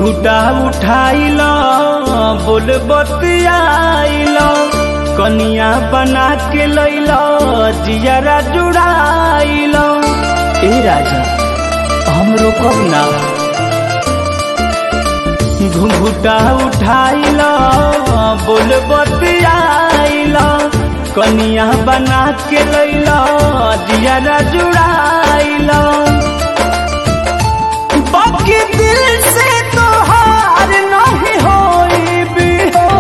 घुघुटा उठाइल बोल बतियाइल कनिया बना के लैल जियरा जुड़ाइल ए राजा हम रोकब ना घुघुटा उठाइल बोल बतियाइल कनिया बना के लैल जियरा जुड़ाइल बाकी दिल से तो हार नहीं होई भी हो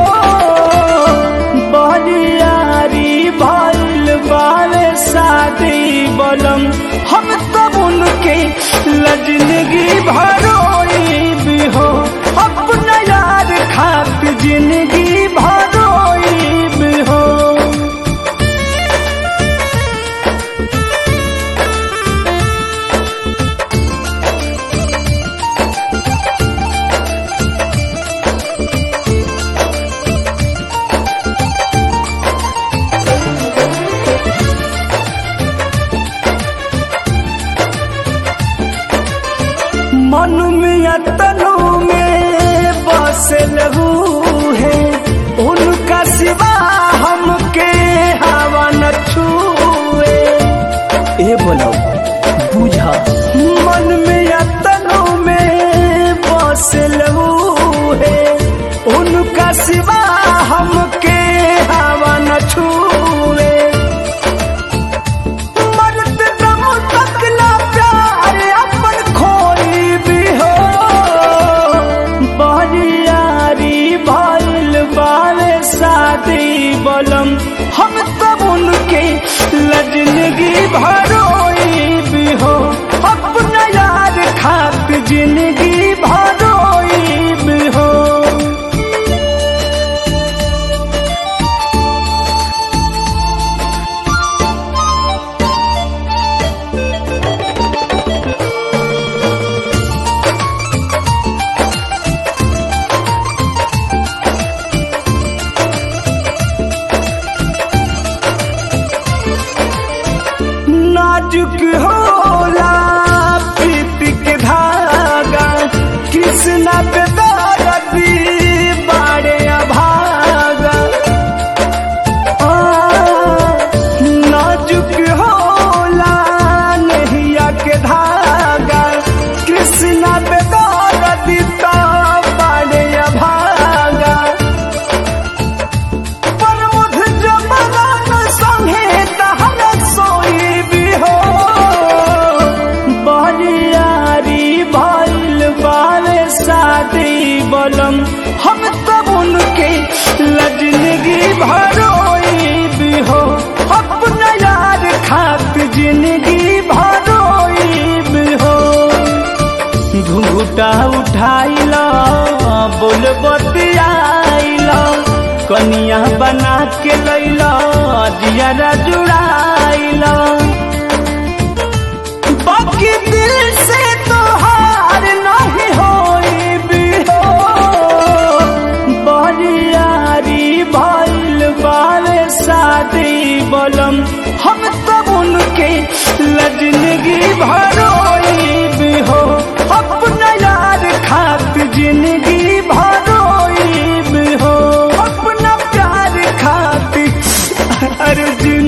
बरियारी भइल बाले शादी बलम हम तब उनके लजनगी भरोई भी हो अपना यार खात जिंदगी भरोई भी हो मन में तनु में बसल है उनका सिवा हमके हवा न छुए ए बोलो बुझा मन में तनु में बसल है उनका सिवा हमके हवा न छुए मरद दम तक ना प्यार अपन खोई भी हो बरियारी भइल बाले शादी बलम हम तब उनके लजनगी भरोई भी हो अपना यार खात जिंदगी भरोई भी हो नाजुक होला प्रीति के धागा कृष्णा पे दर्दी बाड़े अभागा आ, नाजुक होला नहिया के धागा कृष्णा पे दर्दी तो बाड़े अभागा पर मुझ जमाना संगे तहर सोई भी हो बरियारी भइल बाले शादी बलम हम तब उनके लजनगी भरोई भी हो अपना यार खात जिंदगी भरोई भी हो घुघुटा उठाइल बोल बतियाइल कनिया बना के लैल जियरा जुड़ाइल बाकी दिल से तो हार नहीं होई भी हो बरियारी भइल बाले शादी बलम हम तब उनके लजनगी भरोई भी हो अपना यार खात जिंदगी भरोई भी हो अपना प्यार खात अरे जिंदगी